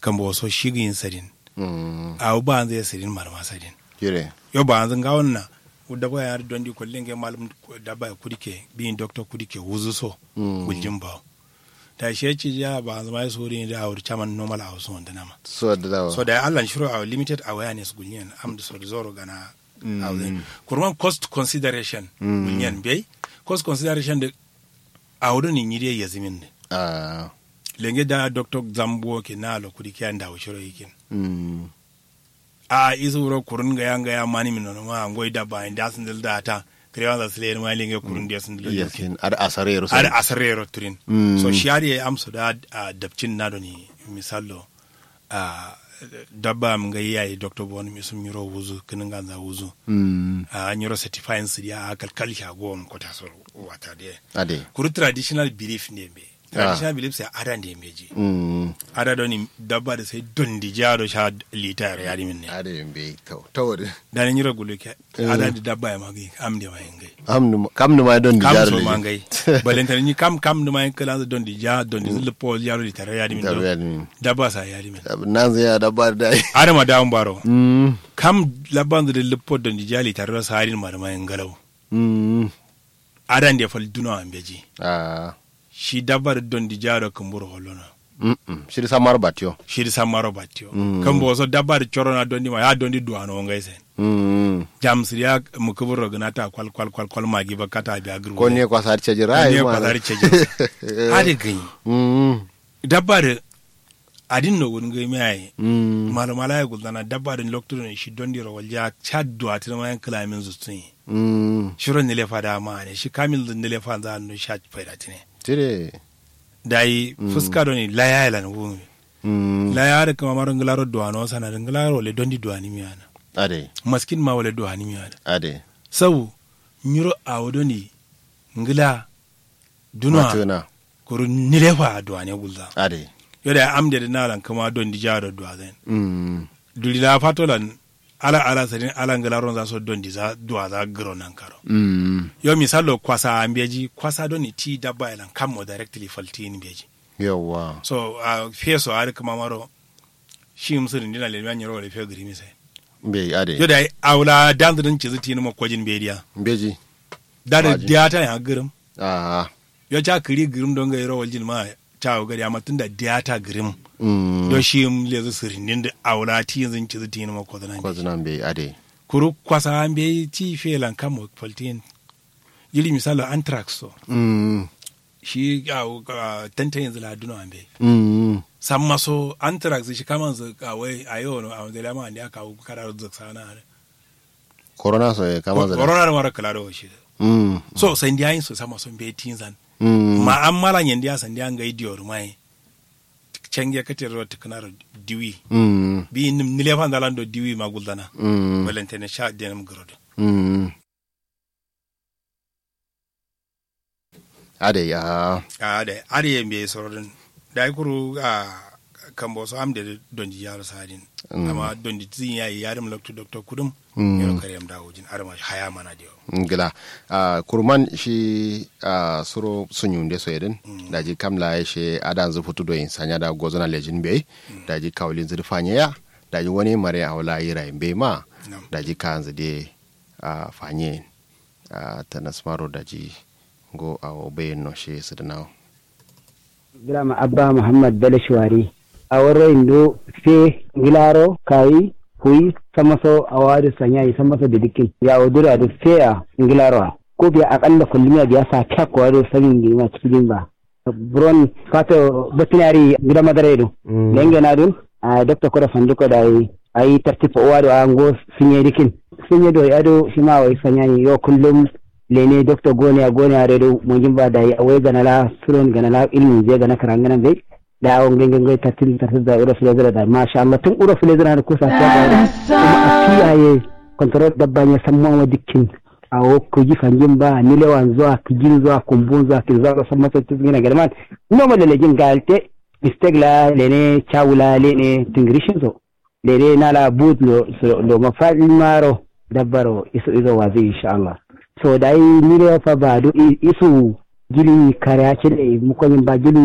kan bo so shigin sadin mm a ba an zai sadin marma sadin jire yo ba an zanga wannan da ba ya don di kullin ge malum da ba kudike bin doctor kudike wuzu so Mm. gujin ba da shi ci ya ba an zama so rin da awur chaman normal a wasu wanda nama so da dawa so da Allah shiru a limited awareness gunyen am da so da zoro gana awden kurman cost consideration Mm. gunyen bai cost consideration da awdo ni nyide yazimin ne ah lenge da doctor zambo ke na lo kudi kyan da shiru yikin mm a isu wuro kurun ga yanga ya mani min no ma ngoi da ba inda sun da ta krewa da sile ma lenge kurun da sun da yasin ar asare ro ar asarero turin Mm. so shari ya amsa da a dabcin na do ni misallo a dabba mun ga yayi doctor bon mi sun miro wuzu kinin ganza wuzu mm a nyiro certifying su ya kalkal shagon ko ta so wata de ade kuru traditional belief ne be traditional belief sai ada ne meji mm ada do ni dabba da sai don di jaro sha litar ya min ne ade be to to da ni nyiro gulu ke ada di dabba ya magi am de ma ngai amnu kam nu ma don di kam jar so le ma ngai balenta ni kam kam de ma kala don di ja don di zil pol yaro litar ya min da do ya ni dabba sa ya min nan zai ya da bar da ada ma da baro mm kam labban da lipo don di jali tar sa harin ma da ma ngalau mm ada de fal duna am beji ah shi dabbar don di jaro kumbur holona mm shi samar batio shiri sammaro battio Mm. kan bo so dabbar corona dondi ma ya dondi duwano ngai sen mm jam siriya mu kubur rognata kwal kwal kwal kwal magi bakata bi agru ko ne kwa sar ce jira ne ai kwa zari ceje ade gani mm dabbar adin no gun ngai mai mm mala mala ya guldana dabbar lokto ne shi dondi ro walja chad duwa tin ma yan kalamin zutun mm shiro ne le fada ma ne shi kamil din le fa za no sha faida tine tire dai fuska do ni laya lan wumi mm laya da kama maron glaro duwano sana glaro le dondi duwani miyana ade maskin ma wala duwani miyana ade sabu nyiro awodo ni ngila dunwa matuna kuru nilefa duwane gulza ade yoda amde de nalan kama don di jaro duwa zen mm duli la fatolan ala ala sadin ala ngila ron za so don di za duwa za gro nan karo mm yo misalo kwasa ambeji kwasa don ni ti dabba elan kammo directly falti ni beji yawa so uh, feso ari kama maro shi musulun dina le nyiro wala fe gri mi sai be ade yoda awla dandrin ci zuti ni mo kwajin bediya beji dare Waji. diata ya girim ah yo cha kiri girim don ga yoro waljin ma cha gari amma tunda diata girim mm do shi m le zu sirin da awla ti yanzu ci zuti ni mo ko ko nan zunan be ade kuru kwasa an be ti felan kamo faltin yili misalo anthrax so mm shi a tantan yanzu la duna an be mm san maso anthrax shi kaman zu kawai a yau no a wanda lama da aka karar zaksana corona so e kama zara corona da mara kala da shi mm so sai ndiya so sama son be tinzan mm ma an mala nyandiya san ndiya ngai dior mai cenge katir ro tiknar diwi mm bi nim nile fan dalan do diwi ma guldana mm walentene sha denam grodo mm ade ya a da ari yembe sorodin da kuru a kambo so amde dondi yaro sadin Mm. amma dondi tin yayi yarim lokto doctor kudum Mm. yaro kariyam da wujin arma haya mana dio ngila uh, kurman shi uh, suro sunyunde so yeden mm. daji kamla she adan zu futu doyin sanya da gozona lejin be mm. daji kawlin zir fanya ya daji wani mare awla yira be ma Nam. daji kanzu de uh, fanye uh, tanasmaro daji go awo bayin no she sidnawo Girama Abba Muhammad Bello Shuwari. A wurin indo fe gilaro kayi huyi samaso a wadu sanyayi samaso da dikin ya odura da fe a gilaro ko biya akalla kullumiya biya sa kyak wadu sanin girma cikin ba. Buron fato veterinary gida madara ido. Lenge na dun a Dr. Koda Fanduko da yi a yi tartifa uwa da an go sunye dikin. Sunye do ya do shi ma wai sanyayi yau kullum lene doctor gone a gone a redo mo jimba da ya wai gana la suron gana la ilmin je gana karangana bai da awon gangan gai tatil tatil da ura filezira da masha Allah tun ura filezira da kusa ta da kuma a kiyaye kontrol dabba ya san mawa dukkin a wo ku ji fangin ba nilewan zuwa kijin zuwa kumbun zuwa kin zuwa san masa cikin gina galman noma da legin galte istegla lene chawula lene tingrishin so lene nala boot lo lo mafadin maro dabbaro iso iso wazi insha Allah so da yi nile fa ba do isu gili kare ce da mukoyin ba gili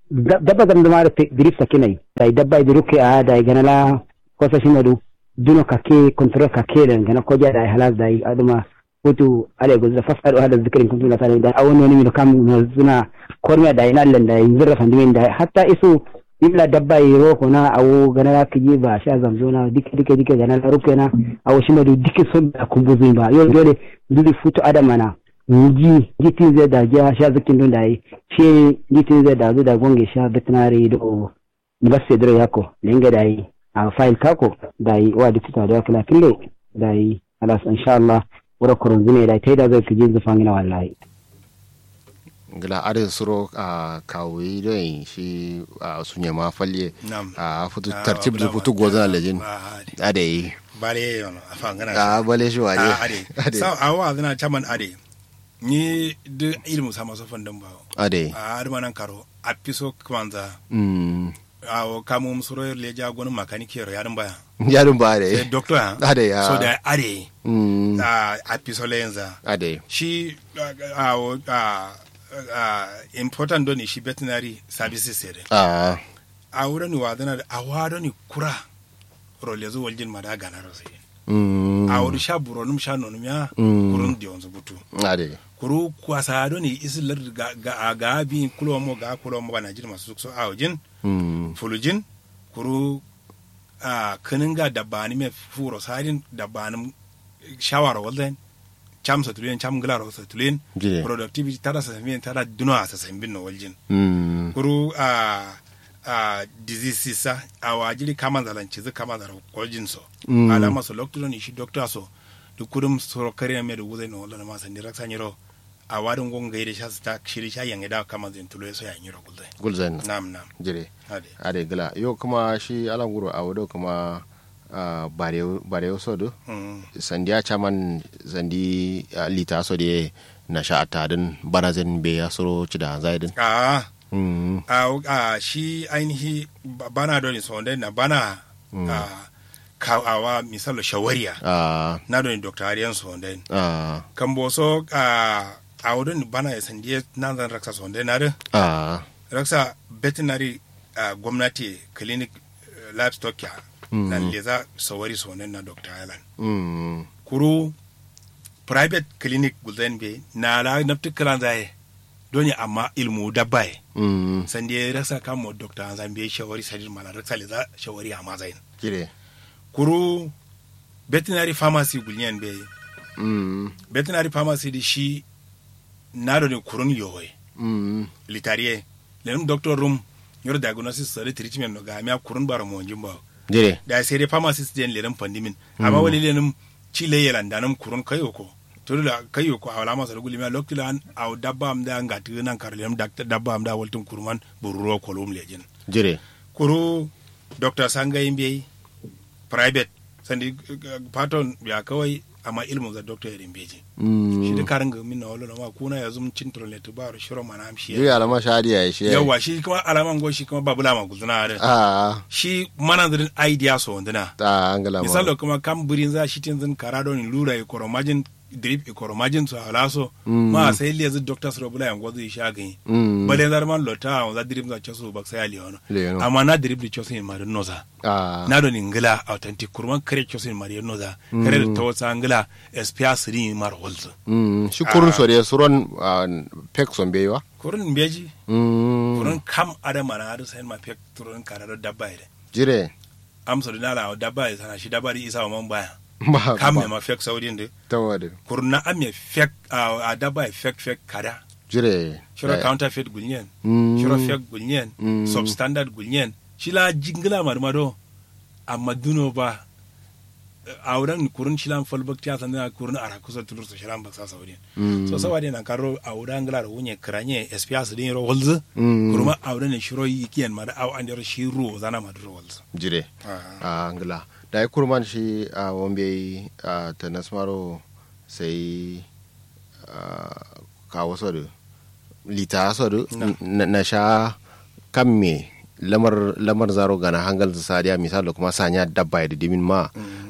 dabba zam zama da dirif sakinai da dabba da ruke a da ganala kosa shimadu duno kake control kake da gana koja da halas da aduma hutu ale go da fas ado hada zikirin kuntu na tare da awon wani mi kam no zuna kormiya da ina landa yin zirra fandimin da hatta isu ibla dabba yi roko na awo ganala kiji ba sha zamzona dike dike dike ganala ruke na awo shimadu dike son da kumbuzin ba yau dole duli futu adamana ji jitin zai da ja sha zikin don da yi shi jitin zai da zu da gonge sha veterinary do basse dro yako linga da yi a file kako da yi wa da tuta da kula kille da yi alas insha Allah wura kurun zine da ta da zai kiji zufan gina wallahi gila adin suro a kawai don shi a sunye ma falle Nam. a futu Ah, tartib da wabula futu ma. gozan lejin Ah, ade. ade yi bare yono afa ngana a bale shi waje Ah, ade sa awa zana chaman ade ni de ilmu sama so fandam ba ade a aduma nan karo a piso kwanza mm a o kamu musoro le ja gonu makaniki ro yarin baya yarin ba Eh, ade doctor ha ade ya so da ade mm a a piso lenza ade shi a a a a important doni shi veterinary services sere a a wurin wa zana da a wado ni kura role zo waljin mada gana ro sai mm a wuri sha buronum sha nonum ya Mm. kurun di onzo butu ade kuru kwasa do ni isilar ga ga ga bi kulo mo ga kulo mo bana jin masu so a wajin mm fulujin kuru a kinin ga dabani me furo sadin dabani shawara walden cham sa tulin cham glaro sa tulin Jide. productivity tara sa sambin tara duno sa sambin no waljin mm kuru a a disease sa a wajiri kama zalanci zu kama zara waljin so Mm. alama so doctor ni shi doctor so duk kudum so kare me da wuzai no wala ma san dirak san yiro a wadin gon gaide sha ta shiri sha yange da kama zin tulo so ya yiro gulzai gulzan nam nam jire ade ade gila yo kuma shi alan guro a wado kuma a bare bare so do mm sandiya chaman zandi uh, lita so de na sha atadin banazin be ya soro ci da zaidin a mm a a shi ainihi ba- bana doni so na bana a ka awa misalo shawariya a na doni dr ariyan so a kan boso a a wurin bana ya sandiye nan zan raksa so na da a raksa veterinary uh, gwamnati clinic uh, livestock ya na leza sawari so na dr island mm kuru private clinic gulden be na la nafti kalan zaye doni amma ilmu dabbaye mm sandi ya rasa kamo dr hanzan bai shawari sadin mala raksa leza shawari amma zain jire kuru veterinary pharmacy gulyen be mm veterinary pharmacy di shi na doni kurun yowe mm litariye lenum doctor room yor diagnosis sare treatment no ga mi kurun bara mo jimba jire da sai dai pharmacist den lenum pandimin amma wali lenum chile yelan danum kurun kayo ko to da kayo ko awala masa guli mi lokti lan aw dabba am da ngati nan kar lenum dakta dabba am da waltun kurman bururo kolum lejin jire kuru dr sanga imbe private sandi uh, patton ya kawai amma ilmu za doctor yarin beji shi da mm karin ga minna wala ma kuna ya zum cintro le to baro shiro mana am shi jire alama shadi ya shi yawa shi kuma alaman go shi kuma babula ma guzuna da a shi manandirin idea so wandana ta angala ma misalo kuma kam burin za shi tin zin karado ni lura e koromajin drip e koromajin so alaso ma sai le zu doctor so bula yango zu sha gani mm bale zar man lota on za drip za chaso bak sai ali ono Le ono. amma na drip di chaso in mari noza a na do ni ngila authentic kurman kare chaso in mari noza kare da tawasa ngila espia siri mar holzo mm shi kurun so de suron ah, pek son bewa kurun beji mm kurun kam adama na adu sai ma pek turun karado dabba ide jire amsa da nala dabba sana shi dabba di isa wa man baya ba kam ba me ma fek saudin de tawade kurna am me fek a dabba e fek fek kada jire shiro Eh, counterfeit gulnyen mm shiro fek gulnyen Mm. substandard gulnyen shila jingla marmado amma duno ba a wurin kurun shilan falbak ta sanna kurun ara kusa tulur so shilan baksa saudin mm so sawade na karo a wurin nglar wunye kranye SPS din ro holz Mm. kuruma a wurin shiro yikiyan ma da aw an ro shiro zana ma ro holz jire Ah. a ngila da ya kurman shi a wambe a ta nasmaro sai ah, kawo sodu lita sodu Na. na na sha kan me lamar lamar zaro gana hangal su sadiya misali kuma sanya dabba da dimin ma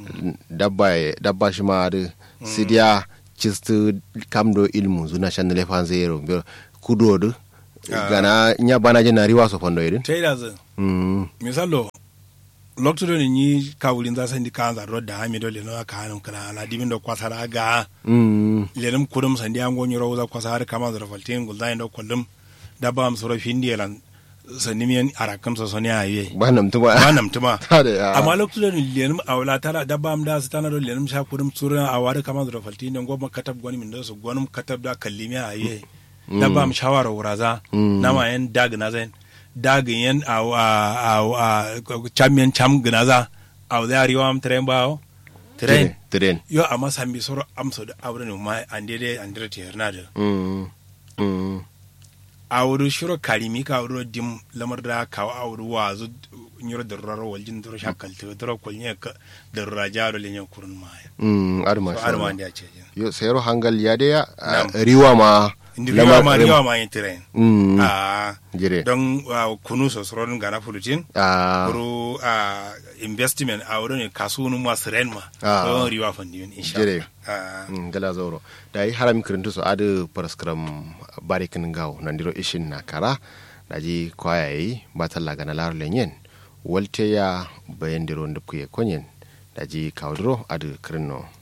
dabba dabba shi ma da sidiya cistu kamdo ilmu zuna shan lefan zero kudo du gana nya bana je na riwa so fondo irin ta yi da zai mm misalo lokacin da ni kawulin za san di kan za rodda ha mi do le no ka hanum kana ala dimin do kwasara ga mm lenum kudum sandi an gonyi rawza kwasara kama da faltin gulda ndo kullum da ba am soro findi lan sani miyan arakam so soni aye ba nam tuma ba nam tuma Hade, ah. amma lokacin da lenum awla tara da ba am da su tana do lenum sha kudum sura a wari kama da faltin ndo goma katab goni min do so gonum katab da kallimi aye da ba am shawara wuraza Mm. na ma yan dag na zain dagin yan a a a a champion cham gnaza a da riwa am tren bawo tren tren yo amma sambi soro amso da awre no ma ande de andre te hernade mm mm awru shiro karimi ka awru dim lamar da ka awru wazu nyoro da raro waljin duro shakal te duro kolnya ka da rajaro le nyen kurun ma mm ar ma so ar ma ande a ce yo sayro hangal ya de ya ah, Nam. riwa ma indi riwa ma lamar- riwa ma yin tren mm a jire don ah, kunu so soron gana fulutin ah kuru a investment a wurin kasuwan masu ren ma Ah. don riwa fandiyon insha Jere. Allah. Mm, gala zauro da yi harami kirintu su adu paraskram barikin gaw nandiro ishin na kara da ji kwaya yi ba talla gana lar lenyen walte ya bayan diro ndupkuye konyen da ji kawdro adu kirinno